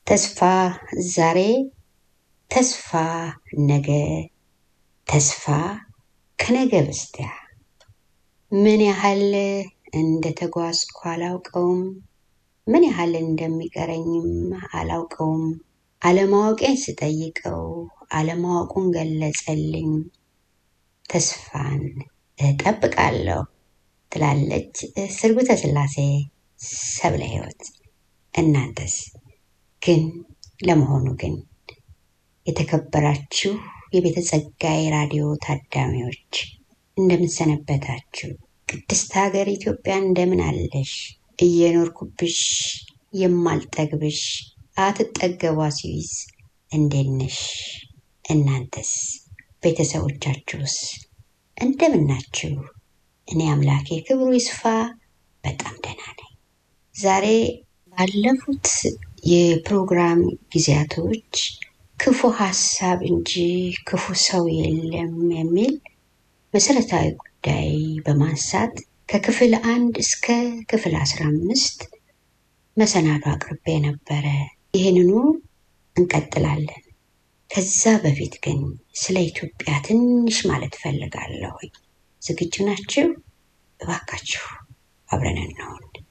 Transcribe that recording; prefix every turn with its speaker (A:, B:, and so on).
A: ተስፋ ዛሬ፣ ተስፋ ነገ፣ ተስፋ ከነገ በስቲያ ምን ያህል እንደተጓዝኩ አላውቀውም፣ ምን ያህል እንደሚቀረኝም አላውቀውም። አለማወቄን ስጠይቀው አለማወቁን ገለጸልኝ። ተስፋን እጠብቃለሁ ትላለች ስርጉተ ስላሴ ሰብለ ሕይወት። እናንተስ ግን ለመሆኑ ግን የተከበራችሁ የቤተ ጸጋዬ ራዲዮ ታዳሚዎች እንደምንሰነበታችሁ? ቅድስት ሀገር ኢትዮጵያ እንደምን አለሽ? እየኖርኩብሽ የማልጠግብሽ አትጠገቧ ስዊዝ እንዴት ነሽ? እናንተስ ቤተሰቦቻችሁስ እንደምን ናችሁ? እኔ አምላኬ ክብሩ ይስፋ በጣም ደህና ነኝ። ዛሬ ባለፉት የፕሮግራም ጊዜያቶች ክፉ ሀሳብ እንጂ ክፉ ሰው የለም የሚል መሰረታዊ ጉዳይ በማንሳት ከክፍል አንድ እስከ ክፍል አስራ አምስት መሰናዶ አቅርቤ ነበረ። ይህንኑ እንቀጥላለን። ከዛ በፊት ግን ስለ ኢትዮጵያ ትንሽ ማለት ፈልጋለሁኝ። ዝግጁ ናችሁ? እባካችሁ አብረን እንሆን።